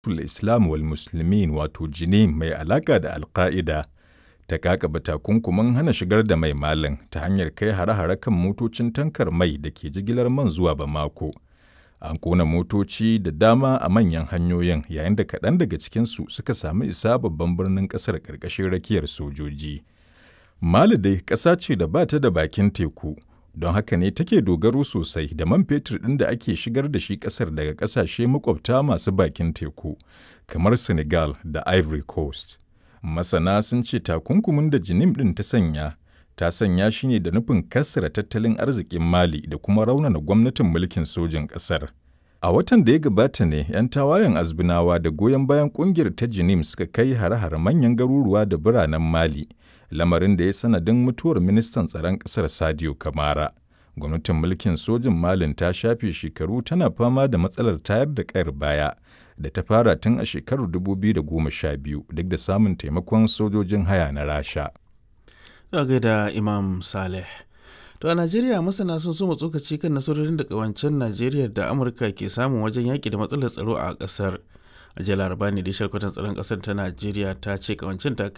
Islam wal Muslimin wato Jinim mai alaƙa da Al-Qaida ta kakaba takunkumin hana shigar da mai Malin ta hanyar kai hare-hare kan motocin tankar mai da ke jigilar man zuwa Bamako. An ƙona motoci da dama a manyan hanyoyin yayin da kaɗan daga cikinsu suka sami isa babban birnin ƙasar ƙarƙashin rakiyar sojoji. Mali dai ƙasa ce da ba ta da bakin teku, don haka ne take dogaro sosai da man fetur ɗin da ake shigar da shi ƙasar daga ƙasashe makwabta masu bakin teku, kamar Senegal da Ivory Coast. Masana sun ce takunkumin da Jinim ɗin ta sanya, ta sanya shi ne da nufin kassara tattalin arzikin Mali da kuma raunana gwamnatin mulkin sojin ƙasar. A watan da ya gabata ne 'yan tawayen azbinawa da goyon bayan ƙungiyar ta Jinim suka kai hare-hare manyan garuruwa da biranen Mali, lamarin da ya sanadin mutuwar ministan tsaron ƙasar Sadio Kamara. Gwamnatin mulkin sojin Malin ta shafe shekaru tana fama da matsalar tayar da ƙayar baya da ta fara tun a shekarar 2012 duk da samun taimakon sojojin haya na Rasha. Daga gaida Imam Saleh. To a Najeriya masana sun so tsokaci kan nasarorin da kawancen Najeriya da Amurka ke samun wajen yaƙi da matsalar tsaro a ƙasar. A jiya laraba ne da shalkwatan tsaron ƙasar ta Najeriya ta ce kawancen ta